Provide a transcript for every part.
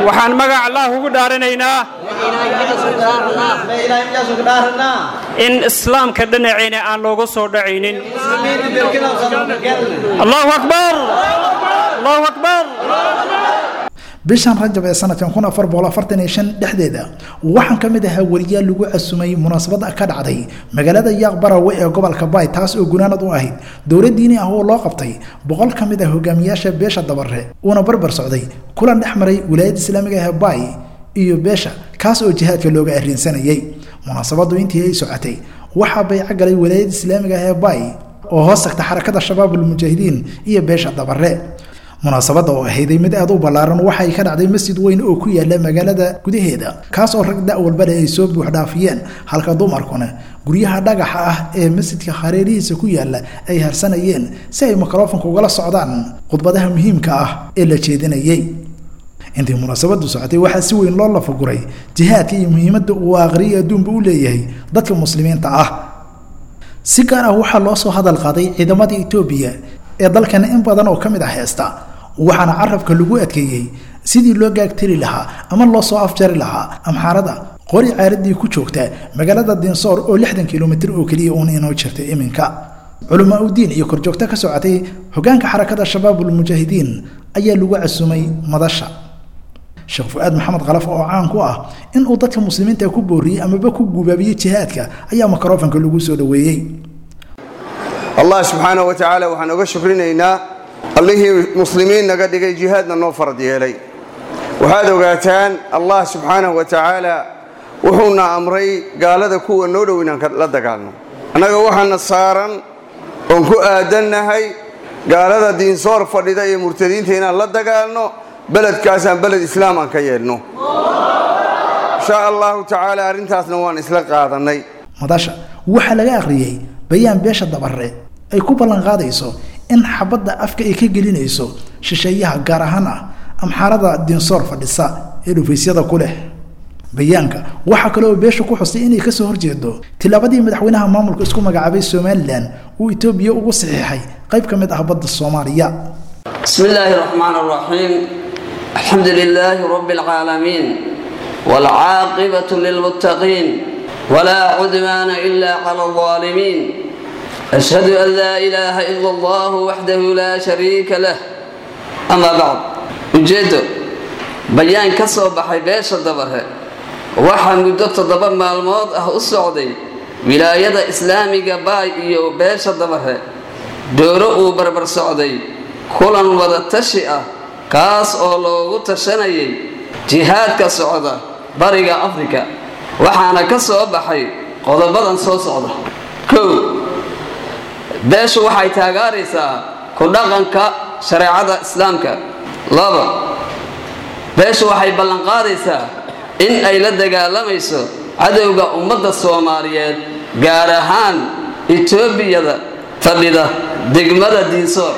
waxaan magac allah ugu dhaaranaynaa in islaamka dhinaceena aan looga soo dhacaynin allahu akbar allahu akbar bishan rajab ee sanadkan kun afar boqol afartan iyo shan dhexdeeda waxaan ka mid ahaa weriyaal lagu casumay munaasabad ka dhacday magaalada yaaq barawe ee gobolka baay taas oo gunaanad u ahayd dowlad diini ah oo loo qabtay boqol ka mid ah hogaamiyaasha beesha dabare uuna barbar socday kulan dhex maray wilaayadda islaamiga ah ee baay iyo beesha kaas oo jihaadka looga arrinsanayay munaasabadu intii ay socotay waxaa bayco galay wilaayadda islaamiga ah ee baay oo hoos tagta xarakada shabaabulmujaahidiin iyo beesha dabare munaasabadda oo ahayday mid aad u ballaaran waxay ka dhacday masjid weyn oo ku yaala magaalada gudaheeda kaas oo rag da' walbale ay soo buuxdhaafiyeen halka dumarkuna guryaha dhagaxa ah ee masjidka hareerihiisa ku yaala ay harsanayeen si ay mikrofonka ugala socdaan khudbadaha muhiimka ah ee la jeedinayay intii munaasabadu socotay waxaa si weyn loo lafaguray jihaadka iyo muhiimadda uu aqriya adduunba u leeyahay dadka muslimiinta ah si gaar ah waxaa loo soo hadal qaaday ciidamada etoobiya ee dalkana in badan oo ka mid ah heesta waxaana carabka lagu adkeeyey sidii loo gaagtiri lahaa ama loo soo afjari lahaa amxaarada qori caaradii ku joogta magaalada dinsoor oo lixdan kilomitir oo keliya uun inoo jirta iminka culamaa udiin iyo korjoogto ka socotay hogaanka xarakada shabaabulmujaahidiin ayaa lagu casumay madasha sheekh fu-aad maxamed khalaf oo caan ku ah inuu dadka muslimiinta ku booriyey amaba ku gubaabiyey jihaadka ayaa mikrofonka lagu soo dhoweeyey allah subxaanaه wa tacaala waxaan oga shukrinaynaa allihii muslimiin naga dhigay jihaadna noo farad yeelay waxaad ogaataan allah subxaanaه wa tacaala wuxuuna amray gaalada kuwa noo dhow inaan la dagaalno annaga waxaana saaran oon ku aadannahay gaalada diinsoor fadhida iyo murtadiinta inaan la dagaalno beledkaasaan beled islaam aan ka yeedhno insha allahu tacaala arrintaasna waan isla qaadannay madasha waxaa laga akhriyey bayaan beesha dabare ay ku ballan qaadayso in xabadda afka ay ka gelinayso shisheeyaha gaar ahaan ah amxaarada dinsoor fadhisa ee dhufaysyada ku leh bayaanka waxaa kale oo beesha ku xustay inay kasoo horjeedo tilaabadii madaxweynaha maamulka isku magacaabay somalilan uu etoobiya ugu saxiixay qayb ka mid ah badda soomaaliya بسم الله الرحمن الرحيم الحمد لله رب العالمين والعاقبة للمتقين ولا عدوان إلا على الظالمين أشهد أن لا إله إلا الله وحده لا شريك له أما بعد ujeedo bayaan ka soo baxay beesha dabare waxaa muddo toddoba maalmood ah u socday wilaayada islaamiga baay iyo beesha dabare dooro uu barbar socday kulan wada tashi ah kaas oo loogu tashanayay jihaadka socda bariga afrika waxaana ka soo baxay qodobadan soo socda kow beeshu waxay taageeraysaa ku dhaqanka shareecada islaamka laba beeshu waxay ballanqaadaysaa in ay la dagaalamayso cadowga ummadda soomaaliyeed gaar ahaan etoobiyada fadhida degmada diinsoor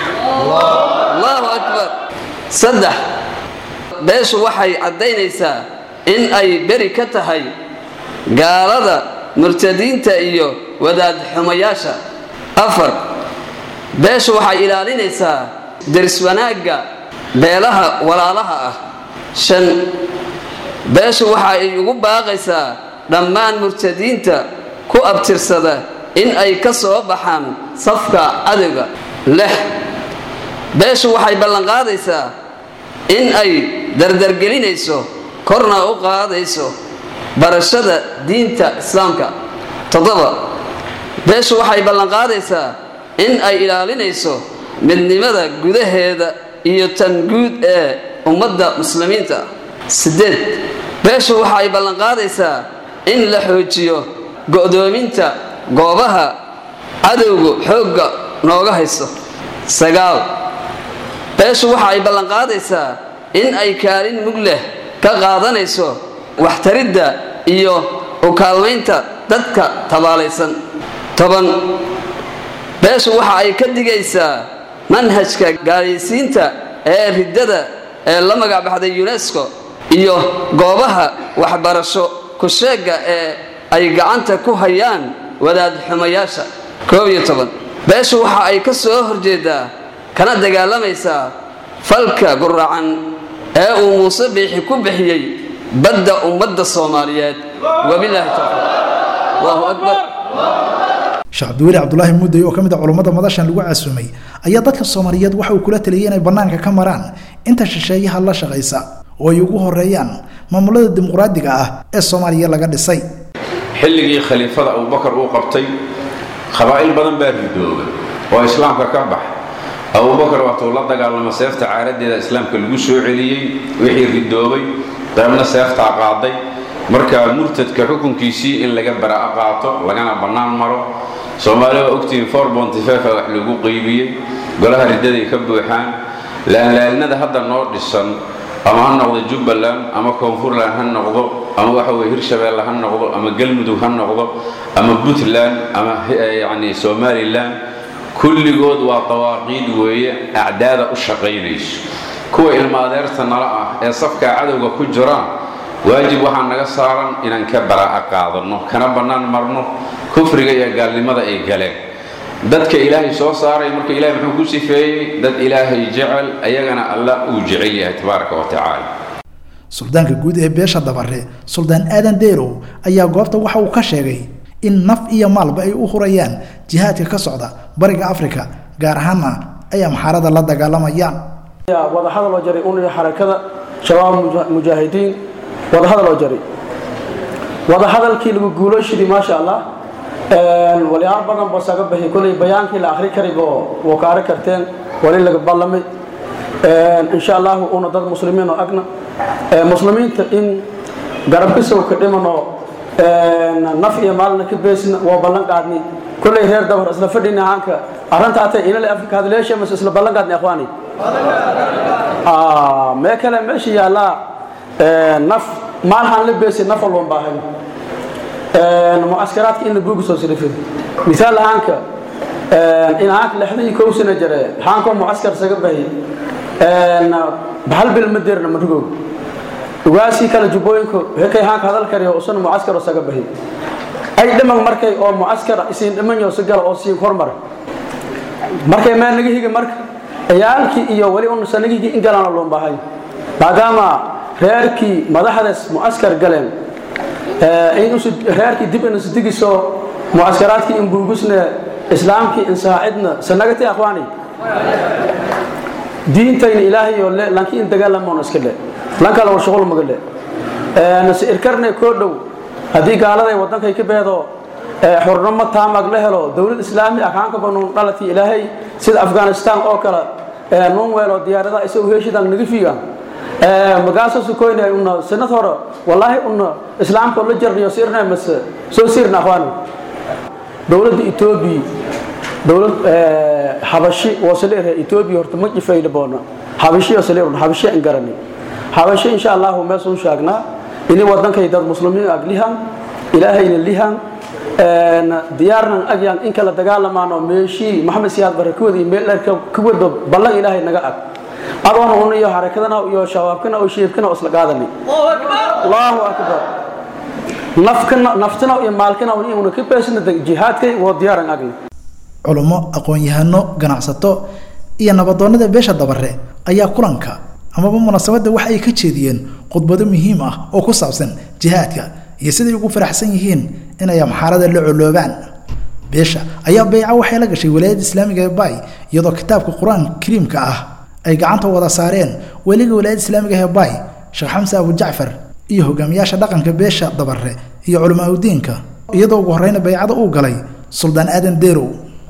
allahu akbar saddex beeshu waxay caddaynaysaa in ay beri ka tahay gaalada murtadiinta iyo wadaad xumayaasha afar beeshu waxay ilaalinaysaa deris wanaagga beelaha walaalaha ah shan beeshu waxa ay ugu baaqaysaa dhammaan murtadiinta ku abtirsada in ay ka soo baxaan safka cadowga lix beeshu waxay ballanqaadaysaa in ay dardargelinayso korna u qaadayso barashada diinta islaamka toddoba beeshu waxay ballanqaadaysaa in ay ilaalinayso midnimada gudaheeda iyo tan guud ee ummadda muslimiinta siddeed beeshu waxa ay ballanqaadaysaa in la xoojiyo go'doominta goobaha cadowgu xoogga nooga haysto sagaal beeshu waxa ay ballanqaadaysaa in ay kaalin mug leh ka qaadanayso waxtaridda iyo u kaalmaynta dadka tabaalaysan toban beeshu waxa ay ka digaysaa manhajka gaalaysiinta ee riddada ee la magacbaxday unesco iyo goobaha waxbarasho ku-sheegga ee ay gacanta ku hayaan wadaad xumayaasha koob iyo toban beeshu waxa ay ka soo horjeedaa kana dagaalamaysaa falka guracan ee uu muuse biixi ku bixiyey badda ummadda soomaaliyeed wabilaahi tawfiiq allahu akbar sheekh cabdiweli cabdulaahi mudday oo ka mid a culummada madashan lagu casuumay ayaa dadka soomaaliyeed waxa uu kula taliyay inay bannaanka ka maraan inta shisheeyaha la shaqaysa oo ay ugu horeeyaan maamulada dimuqraadiga ah ee soomaaliya laga dhisay xilligii khaliifada abubakar uu qabtay qabaa'il badan baa ridooba oo islaamka ka bax abubakar waatuu la dagaalama seefta caaradeeda islaamka lagu soo celiyey wixii ridoobay qaybna seeftaa qaaday marka murtadka xukunkiisii in laga bara'a qaato lagana bannaan maro soomaaliya waa ogtihiin for bontifefa wax lagu qeybiyey golaha riddaday ka buuxaan laalaalnada hadda noo dhisan ama ha noqdo jubbaland ama koonfurland ha noqdo ama waxa weye hirshabeelle ha noqdo ama galmudug ha noqdo ama puntland ama yacni somalilan kulligood waa dawaaqiid weeye acdaada u shaqaynayso kuwa ilma adeerta nala ah ee safkaa cadowga ku jiraan waajib waxaa naga saaran inaan ka baraa'a qaadanno kana bannaan marno kufriga iyo gaalnimada ay galeen dadka ilaahay soo saaray marka ilahay muxuu ku sifeeyey dad ilaahay jecel ayagana allah uu jecel yahay tabaaraka wa tacaala suldaanka guud ee beesha dabare suldaan aadan deerow ayaa goobta waxa uu ka sheegay in naf iyo maalba ay u hurayaan jihaadka ka socda bariga afrika gaar ahaanna ay amxaarada la dagaalamayaan wadahadal oo jaray unaya xarakada shabaab mujaahidiin wadahadal oo jaray wadahadalkii lagu guulooshidii maasha allah walyaal badan boo saga baxi kolay bayaankii la akhri karibo woo ka arag karteen wali laga ballamay insha allahu una dad muslimiin oo agna muslimiinta in garabkisow ka dhimanoo naf iyo maalna ka beesna waa ballan qaadni kolay reer dabar isla fadhina haanka arrinta atay inale afrika hadleesha mas isla ballan qaadni akhwaani mee kale meesha yaallaa naf maalhaan la beesi naf walban baahan mucaskaraadka in la buugi soo sirifin misaal ahaanka in ahaanka lixdan kow sana jare haankoo mucaskar saga bahi bahal bil ma deerna madhugow ugaasii kale jubbooyinku hekay haanka hadal kariyo usana mucaskar oo saga bahi ay dhiman markay oo mucaskar isiin dhimanyo si gala oo siin hormar markay meel naga higi marka ciyaalkii iyo weli un sanagigii in galaana loon baahay maadaama reerkii madaxdaas mucaskar galeen reerkii dib in isdigiso mucaskaraadkii in buugusne islaamkii in saacidna sanagati akhwaani diintayna ilaahayo le lanki in dagaalamoon iska le lan kale war shuqul maga le nase irkarne koo dhow haddii gaaladay waddankay ka beedo xurnimo taamag la helo dowlad islaami ah haanka banuun dhalatii ilaahay sida afghanistan oo kale nun weelo diyaaradaha isagu heeshidan naga fiigan magaaso sukoyna una sanad hore wallaahi una islaamka la jarniyo sirna mase soo sirna akhwaani dowladda etoobiya dowlad habashi wasaleerhe etoobiya horta ma jifayla boona habashi wasaleer habashi aan garani habashi insha allahu meesun shaagnaa ini wadankay dad muslimiin ag lihan ilaahayna lihan diyaarnan agyan in kala dagaalamaan oo meeshii maxamed siyaad barakooda iyo meel dheer ka wada ballan ilaahay naga ag adoona un iyo harakadana iyo shabaabkana oo sheebkana oo isla qaadani allahu akbar nafkana naftana iyo maalkana un una ka beesna jihaadkay waa diyaaran agna culummo aqoon-yahano ganacsato iyo nabadoonnada beesha dabare ayaa kulanka amaba munaasabadda waxa ay ka jeediyeen khudbado muhiim ah oo ku saabsan jihaadka iyo siday ugu faraxsan yihiin inay amxaarada la coloobaan beesha ayaa beyca waxay la gashay walaayadda islaamiga ee bay iyadoo kitaabka qur-aanka kariimka ah ay gacanta wada saareen weliga walaayadda islaamiga ee bay sheekh xamse abu jacfar iyo hogaamiyaasha dhaqanka beesha dabare iyo culamaa udiinka iyadoo ugu horreyna beycada uu galay suldaan aadan deerow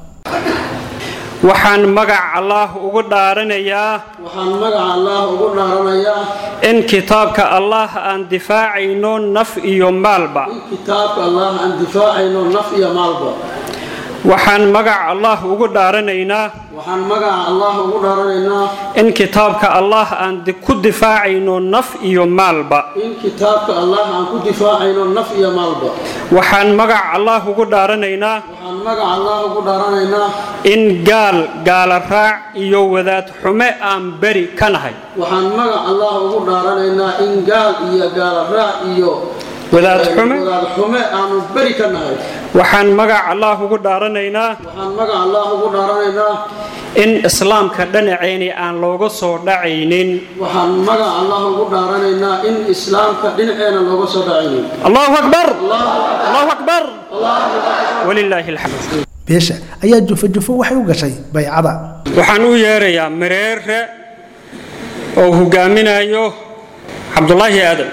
waxaan magac allaah ugu dhaaranayaa waxaan magaca allah ugu dhaaranayaa in kitaabka allaah aan difaacayno naf iyo maalba in kitaabka allah aan difaacayno naf iyo maalba waxaan magac allaah ugu dhaaranaynaa waxaan magaca allah ugu dhaaranaynaa in kitaabka allaah aan di- ku difaacayno naf iyo maalba in kitaabka allah aan ku difaacayno naf iyo maalba waxaan magac allaah ugu dhaaranaynaa waxaan magaca allah ugu dhaaranaynaa in gaal gaala raac iyo wadaad xume aan beri ka nahay waxaan magac allah ugu dhaaranaynaa in gaal iyo gaala raac iyo Wadaad xume? wadaad xume aanu beri ka nahay waxaan magac allah ugu dhaaranaynaa waxaan magac allah ugu dhaaranaynaa in islaamka dhinacayni aan looga soo dhacaynin waxaan magac allah ugu dhaaranaynaa in islaamka dhinaceena looga soo dhacaynin allahu akbar allahu akbar walilaahi alxamd beesha ayaa jufo jufo waxay u gashay baycada waxaan u yeerayaa mareere oo hogaaminayo cabdulaahi aadan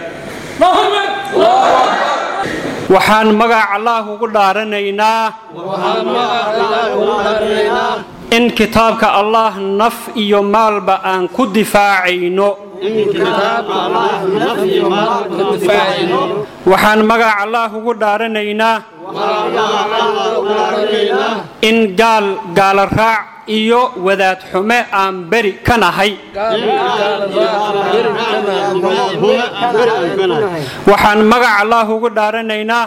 waxaan magac allah ugu dhaaranaynaa in kitaabka allah naf iyo maalba aan ku difaacayno waxaan magac allah ugu dhaaranaynaa in gaal gaala raac iyo wadaad xume aan beri ka nahay waxaan magac allah ugu dhaaranaynaa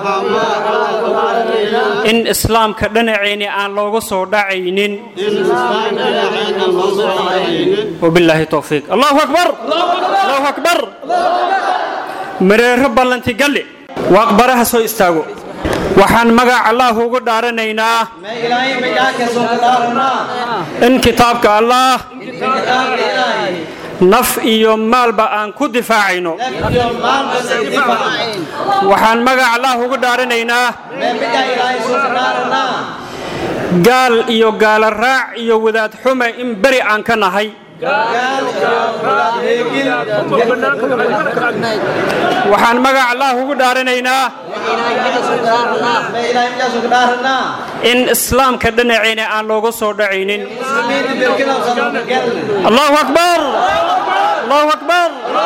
in islaamka dhinacayni aan looga soo dhacaynin wabilaahi towfiiq allahu akbar allahu akbar mareero ballanti galle waaqbaraha soo istaago waxaan magac allah ugu dhaaranaynaa in kitaabka allah naf iyo maalba aan ku difaacayno waxaan magac allah ugu dhaaranaynaa gaal iyo gaala raac iyo wadaad xume in beri aan ka nahay waxaan magac allah ugu dhaaranaynaa in islaamka dhinacayna aan looga soo dhacaynin allahu akbar allahu akbar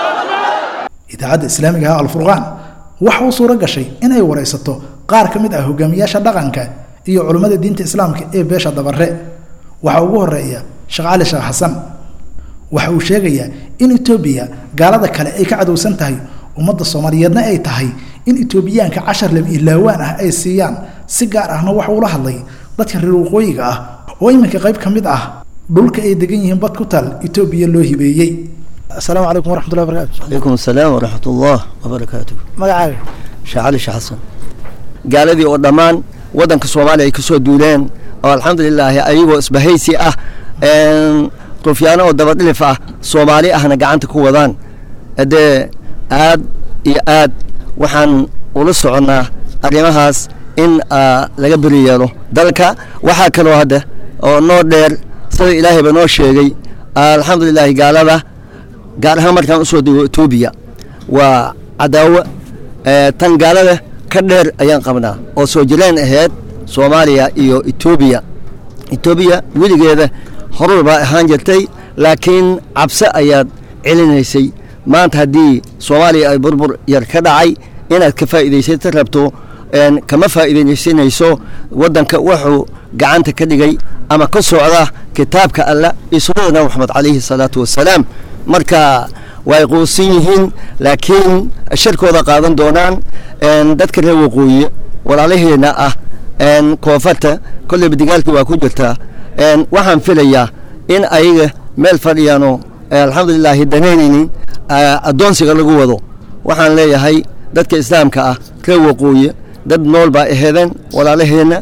idaacadda islaamiga ah alfurqaan waxa uu suuro gashay inay waraysato qaar ka mid ah hogaamiyaasha dhaqanka iyo culummada diinta islaamka ee beesha dabare waxaa ugu horeeya sheekh cali sheekh xasan waxa uu sheegayaa in etoobiya gaalada kale ay ka cadowsan tahay ummadda soomaaliyeedna ay tahay in etoobiyaanka cashar lab ilaawaan ah ay siiyaan si gaar ahna waxa uula hadlay dadka reer waqooyiga ah oo iminka qayb ka mid ah dhulka ay degan yihiin bad ku taal etoobiya loo hibeeyey asalaamu calaykum waraxmatullahi barakatu عليكم السلام ورحمة الله وبركاته magacaaga شعالي شحسن gaaladii oo dhammaan waddanka soomaaliya ay ka soo duuleen oo alxamdulilaahi ayagoo isbahaysi ah rufyaano oo dabadhilif ah soomaali ahna gacanta ku wadaan dee aad iyo aad waxaan ula soconnaa arrimahaas in laga beri yeelo dalka waxaa kaloo hadda oo noo dheer sida ilaahayba noo sheegay alxamdulilaahi gaalada gaar ahaan markaan usoo dego etoobiya waa cadaawo tan gaalada ka dheer ayaan qabnaa oo soo jireen ahayd soomaaliya iyo etoobiya etoobiya weligeeda horur baa ahaan jirtay laakiin cabse ayaad celinaysay maanta haddii soomaaliya ay burbur yar ka dhacay inaad ka faa'iidaysata rabto kama faa'iidaysanayso waddanka wuxuu gacanta ka dhigay ama ka socda kitaabka allah iyo sunnada nabi maxamed calayhi salaatu wassalaam marka way quusan yihiin laakiin sharkooda qaadan doonaan dadka reer waqooyi walaalaheena ah koonfarta kolleyba digaalkii waa ku jirtaa waxaan filayaa in ayaga meel fadhiyaano alxamdulilaahi danaynaynin addoonsiga lagu wado waxaan leeyahay dadka islaamka ah reer waqooyi dad nool baa aheedeen walaalaheenna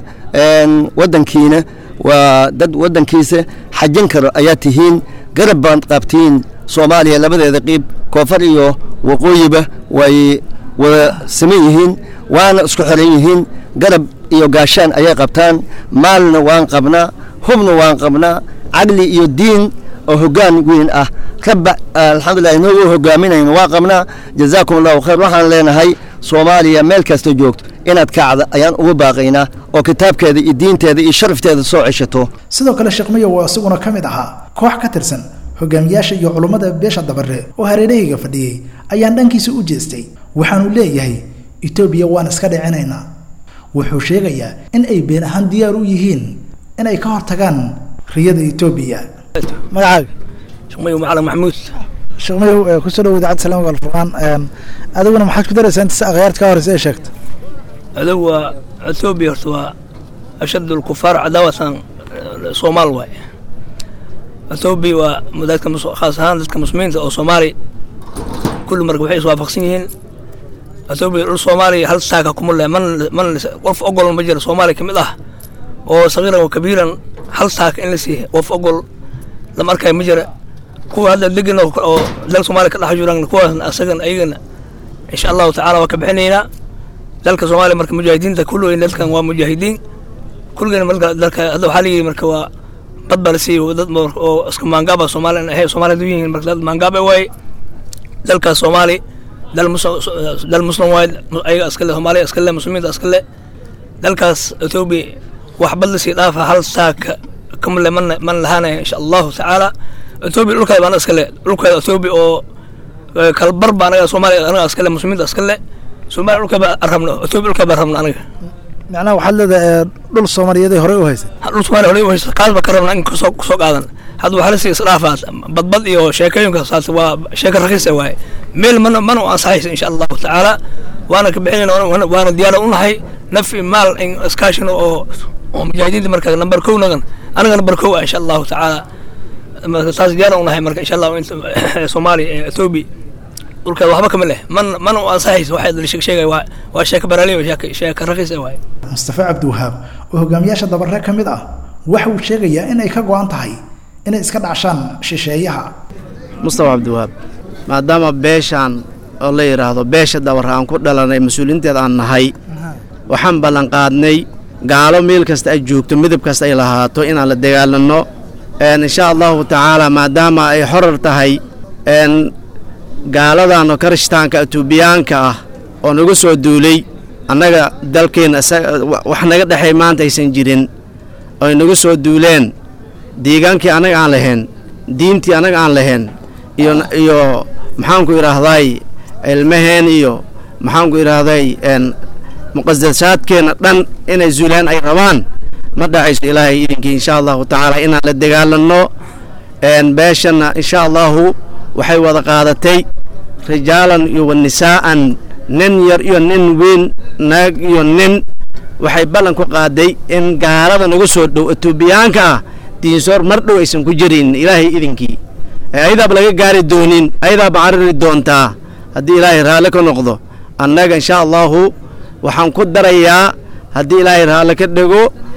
waddankiina waa dad waddankiisa xajin karo ayaa tihiin garab baad qabtiin soomaaliya labadeeda qiib koonfar iyo waqooyiba way wada saman yihiin waana isku xiran yihiin garab iyo gaashaan ayay qabtaan maalna waan qabnaa hubna waan qabnaa caqli iyo diin oo hoggaan weyn ah rabba alxamdulilah inagoo hogaaminayno waa qabnaa jazaakum allahu khayr waxaan leenahay soomaaliya meel kasta joogto inaad kacda ayaan ugu baaqaynaa oo kitaabkeeda iyo diinteeda iyo sharafteeda soo ceshato sidoo kale sheekh miyo waa isaguna ka mid ahaa koox ka tirsan hogaamiyaasha iyo culummada beesha dabare oo hareerahayga fadhiyey ayaan dhankiisa u jeestay waxaanu leeyahay etoobiya waan iska dhicinaynaa wuxuu sheegayaa in ay been ahaan diyaar u yihiin inay ka hortagaan riyada etoobiya magacaaga shaqmayo macalin maxamuud sheekh miyow kusoo dhawo idaacadda salaamka alfurqaan adiguna maxaad ku daraysaa inta si akhyaarta ka horeysa ee sheegta adugu waa etoobiya horta waa ashad lkufaar cadaawatan soomaal waay etoobiya waa dadka khaas ahaan dadka muslimiinta oo soomaali kulli marka waxay iswaafaqsan yihiin etoobiya dhul soomaaliya hal saaka kuma leh man man qof ogol ma jiro soomaaliya ka mid ah oo sagiiran wa kabiiran hal saaka in la siiya qof ogol lama arkaya ma jira kuwa hadda degan oo dalka soomaaliya ka dhex jiraan kuwaasna asagan ayagana insha allahu tacaala waa ka bixinaynaa dalka soomaaliya marka mujaahidiinta kulligoyn dalkan waa mujaahidiin kulligeen marka dalka hadda waxaa layidhi marka waa bad baa la siiyey dad oo iska maangaaba soomaaliya ahay soomaaliya du yihiin marka dad maangaaba waaye dalkaas soomaali dal muslim dal muslim waaye ayaga iskale soomaaliya iskale muslimiinta iskale dalkaas etoobiya wax bad la sii dhaafa hal saaka kamale man man lahaanaya insha allahu tacaala etoobiya dhulkeeda baana iskale dhulkeeda etoobiya oo kalbar baa anaga soomaaliya anaga iskale muslimiinta iskale soomaaliya dhulka baa rabno etoobiya dhulka baa rabno anaga macnaha waxaad leedahay dhul soomaaliyeed horey u haysay dhul soomaaliya horey u haysa kaas baa ka rabna in kasoo kusoo qaadan hadda waxaa lasii isdhaafaad badbad iyo sheekooyinka saas waa sheeko rakiisa waaye meel mana mana u ansaxaysa insha allahu tacaala waana ka bixinayna waana diyaara u nahay nafi maal in iskaashin oo oo mujaahidiinta marka nambar kow nagan anaga nambar kow ah insha allahu tacaala marka taas diyaara u nahay marka insha allahu inta soomaaliya ee etoobiya dhulkeeda waxba kama leh man mana u ansaxaysa waxay la sheegay waa waa sheeko baraaliya sheeko sheeko rakiisa waaye mustafa cabdiwahaab oo hogaamiyaasha dabare ka mid ah waxa uu sheegayaa inay ka go-an tahay inay iska dhacshaan shisheeyaha mustafa cabdiwahaab maadaama beeshaan oo la yidhaahdo beesha dabar aan ku dhalanay mas-uuliinteed aan nahay waxaan ballanqaadnay gaalo meel kasta ay joogto midab kasta ay lahaato inaan la dagaalanno insha allahu tacaala maadaama ay xorar tahay gaaladan oo karishtaanka etoobiyaanka ah oo nagu soo duulay annaga dalkeenna wax naga dhexay maanta aysan jirin oy nagu soo duuleen deegaankii annaga aan lahayn diintii annaga aan lahayn iyo iyo maxaanku idhaahday ilmaheen iyo maxaanku idhaahday muqadasaadkeenna dhan inay zuulaan ay rabaan ma dhacayso ilaahay idinkii insha allahu tacaala inaan la dagaalanno beeshanna insha allahu waxay wada qaadatay rijaalan iyo wanisaa'an nin yar iyo nin weyn naag iyo nin waxay ballan ku qaaday in gaalada nagu soo dhow etoobiyaanka ah diinsoor mar dhow aysan ku jirin ilaahay idinkii ayadaaba laga gaari doonin ayadaaba cariri doontaa haddii ilaahay raalle ka noqdo annaga insha allahu waxaan ku darayaa haddii ilaahay raalle ka dhego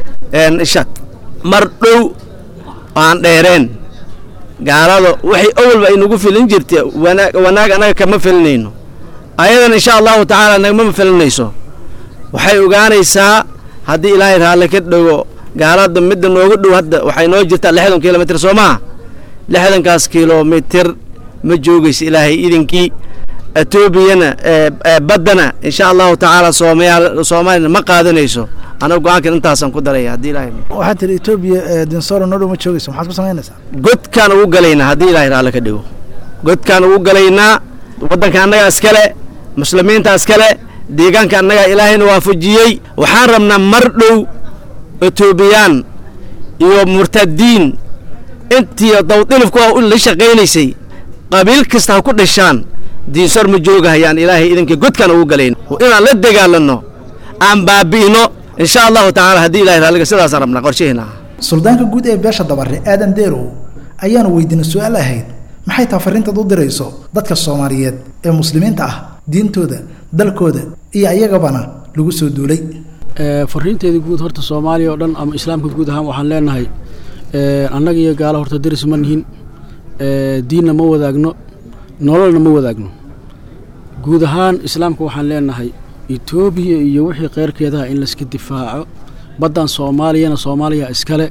mar dhow aan dheereen gaalada waxay awalba ay nagu filin jirta wanaag annaga kama filinayno ayadan insha allahu tacaala nagama filinayso waxay ogaanaysaa haddii ilaahay raalle ka dhego gaalada midda nooga dhow hadda waxay noo jirtaa lixdan kilomitr soo maha lixdankaas kilomitir ma joogayso ilaahay idinkii etoobiyana baddana insha allahu tacaala soomaalina ma qaadanayso anaga go-aankan intaasaan ku daraya haddii ilahay waxaad tiri etoobiya dinsoro noo dhow ma joogayso maxaad ku samaynaysaa godkaan ugu galaynaa haddii ilaahay raalle ka dhigo godkaan ugu galaynaa waddanka annagaa iskale muslimiinta iskale deegaanka annagaa ilaahayna waafajiyey waxaan rabnaa mar dhow etoobiyaan iyo murtadiin intii dawdilifku la shaqaynaysay qabiil kasta ha ku dhashaan diinsor ma joogahayaan ilaahay idinkii godkaan ugu galayn inaan la dagaalanno aan baabi'ino insha allahu tacaala haddii ilahay raalliga sidaasaan rabnaa qorshaheena suldaanka guud ee beesha dabare aadan deerow ayaanu weydiinay su-aal ahayd maxay taa fariintaad u dirayso dadka soomaaliyeed ee muslimiinta ah diintooda dalkooda iyo ayagabana lagu soo duulay fariinteeda guud horta soomaaliya oo dhan ama islaamka guud ahaan waxaan leenahay annaga iyo gaalo horta deris ma nihin diinna ma wadaagno nololna ma wadaagno guud ahaan islaamka waxaan leenahay etoobiya iyo wixii keyrkeedaha in layska difaaco baddan soomaaliyana soomaaliya iskale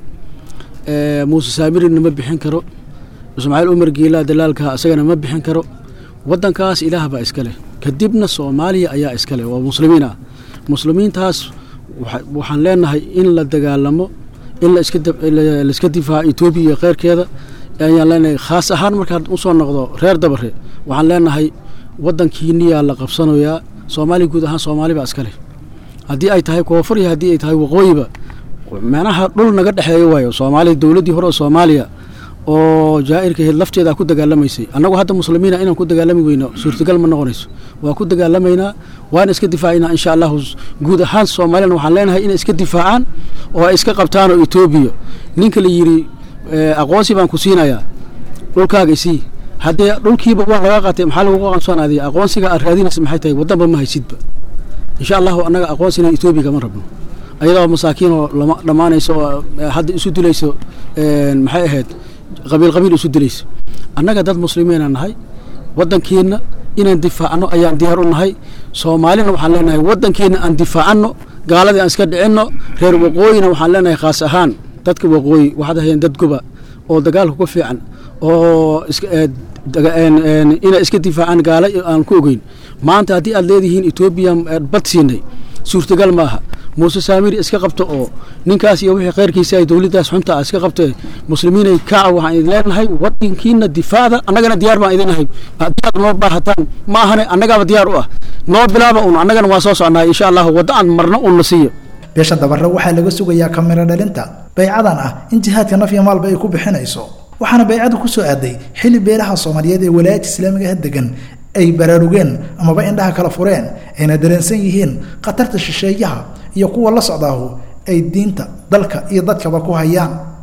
muuse saamirina ma bixin karo ismaaciil umar geelaa dalaalka isagana ma bixin karo waddankaas ilaah baa iskale kadibna soomaaliya ayaa iskale waa muslimiin ah muslimiintaas waxaan leenahay in la dagaalamo in laiska difaaco etoobiya iyo keyrkeeda ayaan leenahay khaas ahaan markaad usoo noqdo reer dabare waxaan leenahay waddankiiniyaa la qabsanayaa soomaaliya guud ahaan soomaali baa iskale haddii ay tahay koonfur iyo haddii ay tahay waqooyiba meelaha dhul naga dhexeeyo waayo soomaaliya dowladdii hore oo soomaaliya oo jaa'irka ahayd lafteeda ku dagaalamaysay annagu hadda muslimiina inaan ku dagaalami weyno suurtagal ma noqonayso waa ku dagaalamaynaa waana iska difaacaynaa insha allahu guud ahaan soomaaliyana waxaan leenahay inay iska difaacaan oo ay iska qabtaan oo etoobiya ninka la yidhi aqoonsi baan ku siinayaa dhulkaaga isii haddee dhulkiiba waa laga qaatay maxaa lagu aqoonsan adiga aqoonsiga aad raadinaysa maxay tahay waddanba ma haysidba insha allahu annaga aqoonsina etoobiya kama rabno ayadoo masaakiin oo lama dhammaanayso oo hadda isu dilayso maxay ahayd qabiil qabiil isu dilayso annaga dad muslimiina nahay waddankeenna inaan difaacno ayaan diyaar u nahay soomaalina waxaan leenahay waddankeenna aan difaacano gaaladii aan iska dhicinno reer waqooyina waxaan leenahay khaas ahaan dadka waqooyi waxaad ahayeen dad goba oo dagaalka ku fiican oo inay iska difaacaan gaala aan ku ogeyn maanta haddii aad leedihiin etoobiya bad siinay suurtagal maaha muuse saamiri iska qabto oo ninkaas iyo wixii khayrkiisa ay dowladdaas xunta ah iska qabtee muslimiinay kaca waxaan idin leenahay waddankiina difaacda annagana diyaar baan idin nahay haddii aad noo baahataan ma ahane annagaaba diyaar u ah noo bilaaba un annagana waa soo soconaa insha allahu wadda aan marno un na siiyo beesha dabarre waxaa laga sugayaa kamiro dhalinta baycadan ah in jihaadka naf iyo maalba ay ku bixinayso waxaana baycadu ku soo aaday xilli beelaha soomaaliyeed ee walaayadka islaamiga ha degan ay baraarugeen amaba indhaha kala fureen ayna dareensan yihiin khatarta shisheeyaha iyo kuwa la socdaahu ay diinta dalka iyo dadkaba ku hayaan